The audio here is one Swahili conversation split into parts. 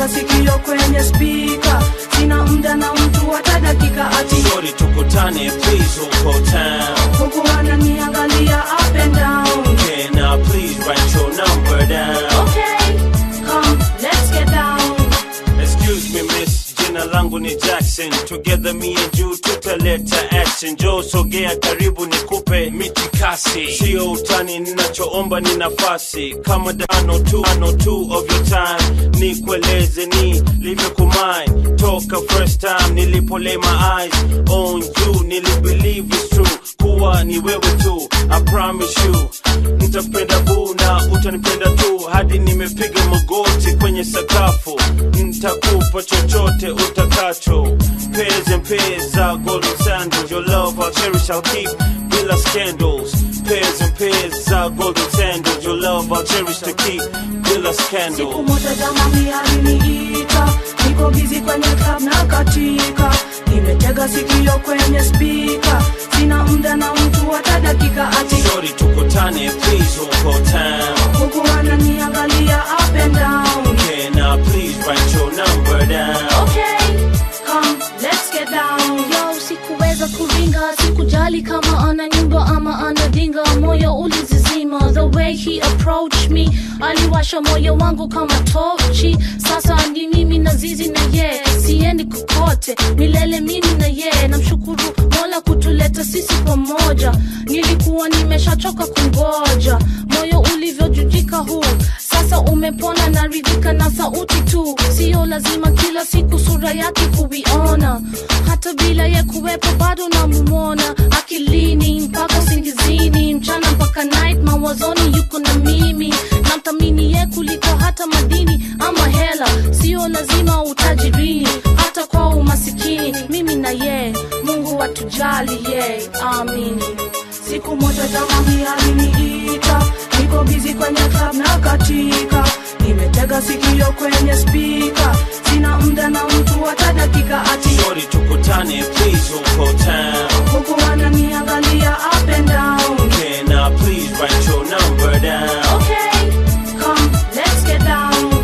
nimetega sikio kwenye spika sina muda na mtu hata dakika ati Shorty tukutane please huko town huku ananiangalia up and down Can I please write your number down okay come let's get down Excuse me miss, jina langu ni Jackson Together me and you tutaleta action Joe sogea karibu nikupe mitikasi Sio utani ninachoomba ni nafasi Kama dano tu, ano two of your time Nikueleze ni livyokumai Toka first time nilipo lay my eyes on you Nilibelieve it's true kuwa ni wewe tu I promise you Nitakupenda boo na utanipenda tu Hadi nimepiga magoti kwenye sakafu Nitakupa chochote utakacho Pairs and pairs za golden sandals Your love I'll cherish I'll keep bila scandals Pairs and pairs za golden sandals Your love I'll cherish to keep bila siku scandals moja jamani aliniita niko bizi kwenye club na katika nimetega sikio kwenye spika sina muda na mtu hata dakika ati Shorty tukutane please huko town huku ananiangalia up and down Can I please write your number down okay come let's get down yo sikuweza kuringa sikujali kama ana nyumba ama ana dinga moyo ulizizima the way he approached me aliwasha moyo wangu kama tochi sasa ni mimi na zizi na ye siendi kokote milele mimi na ye namshukuru mola kutuleta sisi pamoja nilikuwa nimeshachoka kungoja moyo ulivyojujika huu sasa umepona na ridhika na sauti tu sio lazima kila siku sura yake kuiona hata bila ye kuwepo bado namumona akilini mpaka singizini mchana mpaka night mawazoni yuko na mimi namthamini ye kuliko hata madini ama hela sio lazima utajirini hata kwa umasikini mimi na ye mungu atujali ye amini siku moja jamani aliniita niko bizi kwenye club na katika nimetega sikio kwenye spika sina muda na mtu hata dakika ati Shorty tukutane please huko town huku ananiangalia up and down Can I please write your number down okay come let's get down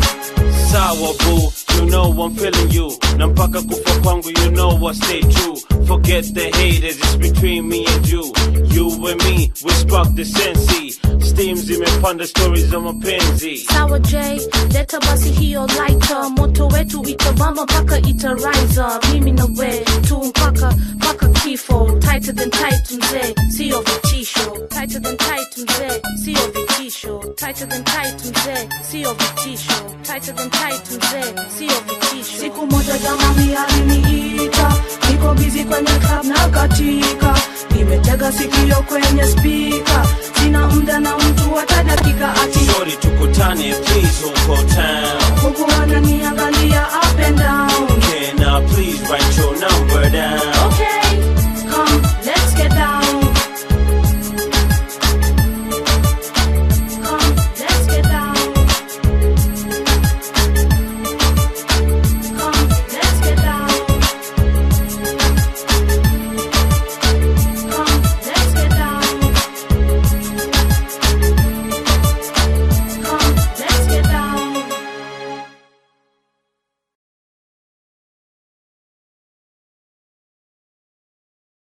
Sawa boo, you know I'm feeling you Na mpaka kufa kwangu you know I stay true Forget the haters, it's between me and you You and me, we spark the sensi Steam zimepanda stories za mapenzi sawa j leta basi hiyo lighter moto wetu itabamba mpaka itariza mimi na we tu mpaka mpaka kifo tighter than tight mzee sio vitisho tighter than tight mzee sio vitisho tighter than tight mzee sio vitisho tighter than tight mzee sio vitisho siku moja jamani aliniita niko bizi kwenye club na katika nimetega sikio kwenye spika sina muda na mtu hata dakika ati Shorty tukutane please huko town huku ananiangalia up and down Can I please write your number down